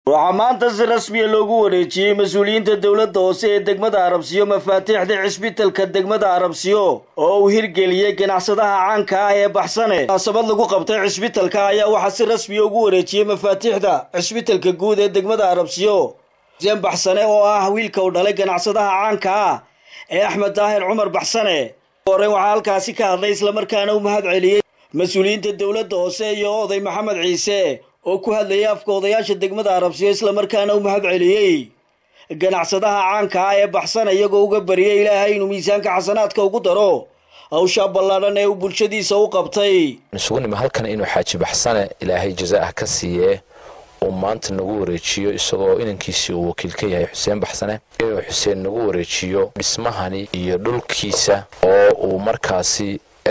waxaa maanta si rasmiya loogu wareejiyey mas-uuliyiinta dowladda hoose ee degmada arabsiyo mafaatiixda cisbitalka degmada arabsiyo oo uu hirgeliyey ganacsadaha caanka ah ee baxsane munaasabad lagu qabtay cisbitalka ayaa waxaa si rasmiya ugu wareejiyey mafaatiixda cisbitalka guud ee degmada arabsiyo xuseen baxsane oo ah wiilka uu dhalay ganacsadaha caanka ah ee axmed daahir cumar baxsane horey waxaa halkaasi ka hadlay islamarkaana u mahad celiyey mas-uuliyiinta dowladda hoose iyo oday maxamed ciise oo ku hadlayay afka odayaasha degmada arabsiyo islamarkaana u mahad celiyey ganacsadaha caanka ah ee baxsana iyagoo uga bariyay ilaahay inuu miisaanka xasanaadka ugu daro hawshaa ballaadhan ee uu bulshadiisa u qabtay isugu nimi halkan inuu xaaji baxsane ilaahay jaza-ah ka siiyee uu maanta nagu wareejiyo isagoo inankiisii uu wakiil ka yahay xuseen baxsane inuu xuseen nagu wareejiyo dhismahani iyo dhulkiisa oo uu markaasi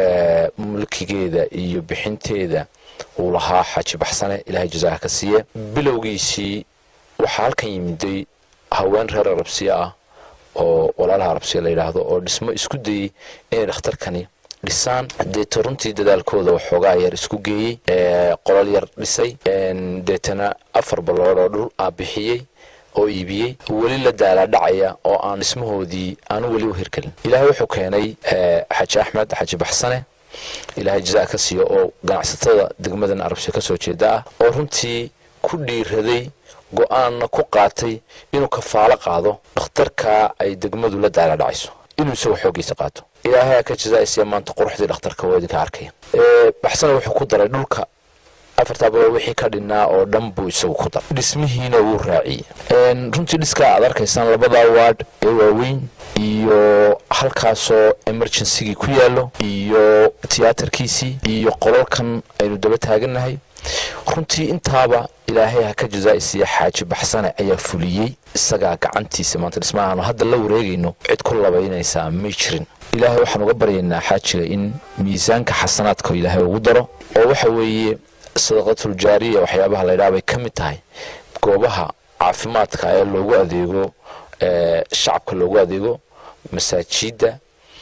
mulkigeeda iyo bixinteeda uu lahaa xaaji baxsane ilaahay jazaha ka siiye bilowgiisii waxaa halkan yimiday haween reer arabsiya ah oo walaalaha arabsiya la yidhaahdo oo dhismo isku dayey inay dhakhtarkani dhisaan deeto runtii dadaalkooda waxoogaa yar isku geeyey qolol yar dhisay deetana afar ballood oo dhul ah bixiyey oo iibiyey weli la daalaadhacaya oo aan dhismahoodii aanu weli u hirgelin ilaahay wuxuu keenay xaaji axmed xaaji baxsane ilaahay jazaa ka siiyo oo ganacsatada degmadan arabsiya ka soo jeeda ah oo runtii ku dhiiraday go-aanna ku qaatay inuu kafaalo qaado dhakhtarkaa ay degmadu la daalaadhacayso inuu isagoo xooggiisa qaato ilaahay ka jazaasiya maanta quruxdii dhakhtarka waa idinka arkaya baxsane wuxuu ku daray dhulka afartaa baloo wixii ka dhinnaa oo dhan buu isagu ku daray dhismihiina wuu raaciyey runtii dhiskaa aad arkaysaan labadaa waadh ee waaweyn iyo halkaasoo emergencygii ku yaallo iyo tiyaatarkiisii iyo qolalkan aynu daba taagannahay runtii intaaba ilaahay ha ka jazaa'isiiya xaaji baxsane ayaa fuliyey isagaa gacantiisa maanta dhismahaanu hadda la wareegayno cid ku labaynaysaa may jirin ilaahay waxaan uga baryaynaa xaajiga in miisaanka xasanaadka ilaahay ugu daro oo waxa weeye sadaqatuljaariya waxyaabaha laydhaha bay ka mid tahay goobaha caafimaadka ee loogu adeego shacabka loogu adeego masaajidda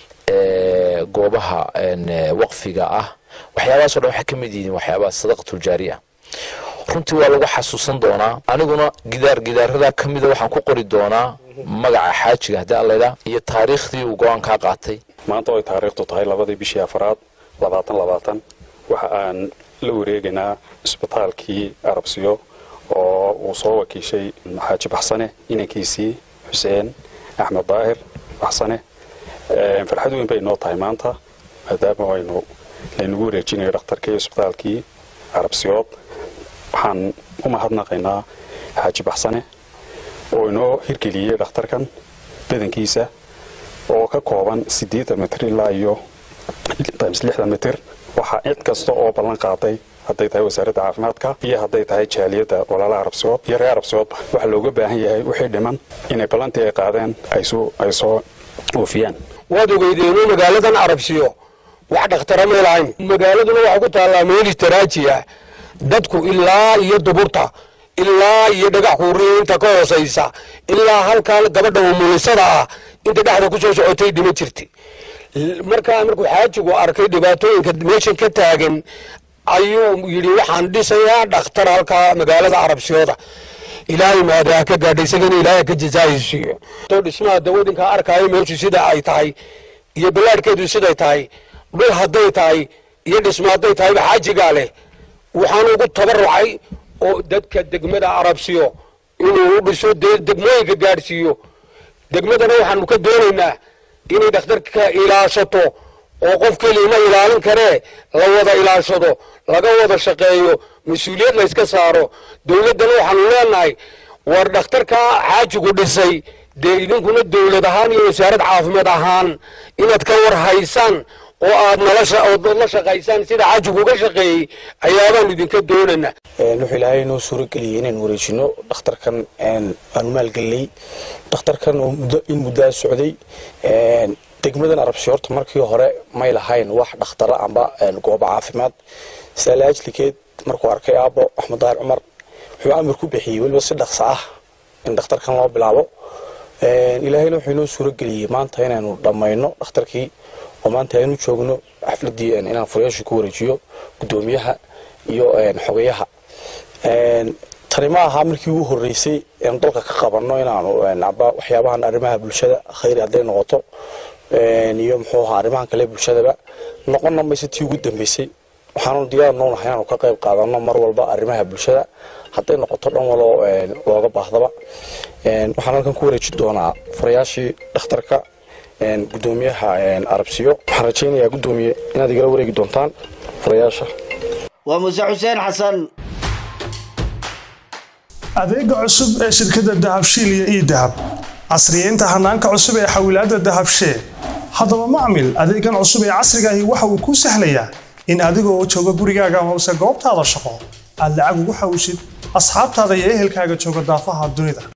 goobaha waqfiga ah waxyaabahaso dhan waxay ka mid yihiin waxyaabaha sadaqatuljaariya runtii waa lagu xasuusan doonaa aniguna gidaar gidaaradaa ka mida waxaan ku qori doonaa magaca xaajiga haddii allaydhaa iyo taariikhdii uu go-aankaa qaatay maanta oo ay taariikhdu tahay labadii bishii afaraad labaatan labaatan waxa aan la wareegaynaa isbitaalkii arabsiyo oo uu soo wakiishay xaaji baxsane inankiisii xuseen axmed daahir baxsane farxad weyn bay noo tahay maanta maadaama aynu laynagu wareejinayo dhakhtarkii isbitaalkii arabsiyood waxaan u mahadnaqaynaa xaaji baxsane oo inoo hirgeliyey dhakhtarkan badankiisa oo ka kooban siddeetan mitir ilaa iyo times lixdan mitir waxaa cid kasta oo ballan qaaday hadday tahay wasaaradda caafimaadka iyo hadday tahay jaaliyadda walaalaha arabsiyood iyo reer arabsiyoodba waxaa looga baahan yahay wixii dhiman inay ballantii ay qaadeen ay soo oofiyaan waad ogeydeenu magaaladan arabsiyo wax dhakhtara may lahayn magaaladuna waxaa ku taallaa meel istaraaji ah dadku ilaa iyo duburta ilaa iyo dhagax kuuriya inta ka hoosaysa ilaa halkan gabadha umulisada ah inta dhexda ku soo socotay dhima jirta markaa markuu xaajigu arkay dhibaatooyinka meeshan ka taagan ayuu yidhi waxaan dhisayaa dhakhtar halkaa magaalada arabsiyooda ilaahay maadaa ka gaadhay isagana ilaahay ka jazaayisiiyo to dhismaha dawadinka arkaayo meeshu sida ay tahay iyo ballaadhkeedu siday tahay dhul hadday tahay iyo dhismo hadday tahayba xaajigaa leh waxaan ugu tabarucay oo dadka degmada arabsiyo inuu u dhiso degmooyinka gaadhsiiyo degmadana waxaanu ka doonaynaa inay dhakhtarka ilaashato oo qof keliya ma ilaalin karee la wada ilaashado laga wada shaqeeyo mas-uuliyad layska saaro dowladdana waxaanu leenahay war dhakhtarkaa xaajigu dhisay dee idinkuna dowlad ahaan iyo wasaarad caafimaad ahaan inaad ka war haysaan oo aad nalaood la shaqaysaan sida xaajigu uga shaqeeyey ayaabaan idinka doonana wuxuu ilaahay inoo suurageliyey inaan wareejino dhakhtarkan aanu maalgelinay dhakhtarkan oo muddo in muddaa socday degmadan arabsi horta markii hore may lahayn wax dhakhtara amba goobo caafimaad saala ajlikeed markuu arkay aabbo axmed daahir cumar wuxuu amar ku bixiyey weliba si dhaqso ah in dhakhtarkan loo bilaabo ilaahayna wuxuu inoo suurageliyey maanta inaanu dhammayno dhakhtarkii oo maanta aynu joogno xafladii inaan furayaasha ku wareejiyo gudoomiyaha iyo xogayaha tani ma aha markii ugu horreysay eenu dalka ka qabanno inaanu aba waxyaabahan arrimaha bulshada khayri hadday noqoto iyo muxuu ahaa arrimahan kale bulshadaba noqonna mayse tii ugu dambeysay waxaanu diyaar noonahay inaanu ka qayb qaadanno mar walba arrimaha bulshada hadday noqoto dhan waloo looga baahdaba waxaan halkan ku wareejin doonaa furayaashii dhakhtarka gudoomiyaha arabsiyo waxaan rajaynayaa gudoomiye inaad igala wareegi doontaan furayaasha waa muuse xuseen xasan adeega cusub ee shirkadda dahabshiil iyo ii dahab casriyeynta hanaanka cusub ee xawilaadda dahabshee haddaba macmil adeegan cusub ee casrigaahi waxa uu kuu sahlayaa in adigoo jooga gurigaaga amase goobtaada shaqo aad lacag ugu xawishid asxaabtaada iyo ehelkaaga jooga daafaha dunida